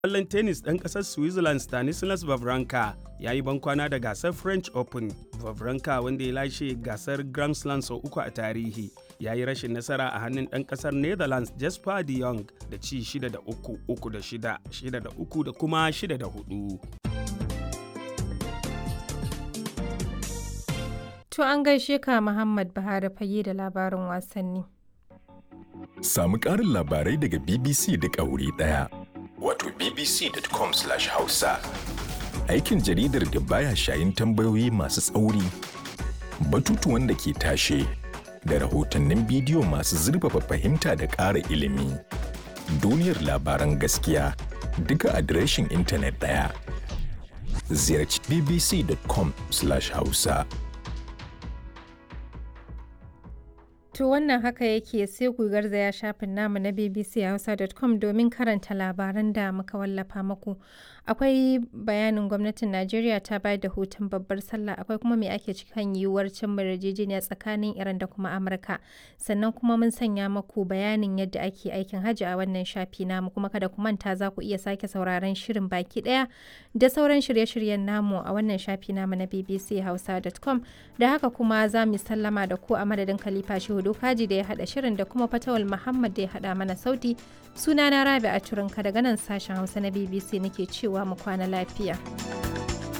Ƙwallon tennis ɗan ƙasar Switzerland Stanislas Wawrinka ya yi bankwana da gasar French Open. Wawrinka wanda ya lashe gasar Grand Slam sau uku a tarihi ya yi rashin nasara a hannun ɗan ƙasar Netherlands Jasper de Jong da ci 6 da 3, 3 da 6, 6 da 3 da kuma 6 da 4. To an gaishe ka Muhammad Buhari fage da labarin wasanni. Samu ƙarin labarai daga BBC da wuri ɗaya. Wato bbc.com/hausa. Aikin jaridar da baya shayin tambayoyi masu tsauri, batutuwan da ke tashe, da rahotannin bidiyo masu zurfafa fahimta da ƙara ilimi. Duniyar labaran gaskiya duka adireshin intanet ɗaya. Ziyarci bbc.com/hausa. To wannan haka yake sai ku garzaya shafin namu na bbchausa.com domin karanta labaran da muka wallafa muku. Akwai bayanin gwamnatin Najeriya ta bayar da hutun babbar sallah akwai kuma me ake cikin yiwuwar cin yarjejeniya tsakanin Iran da kuma Amurka. Sannan kuma mun sanya muku bayanin yadda ake aikin hajji a wannan shafi namu kuma kada ku manta za ku iya sake sauraron shirin baki daya da sauran shirye-shiryen namu a wannan shafi namu na bbchausa.com da haka kuma za mu sallama da ku a madadin Khalifa Shehu Dokaji da ya haɗa shirin da kuma Fatawal Muhammad da ya haɗa mana sauti. Sunana Rabi a Turinka daga nan sashen Hausa na BBC nake cewa mu kwana lafiya.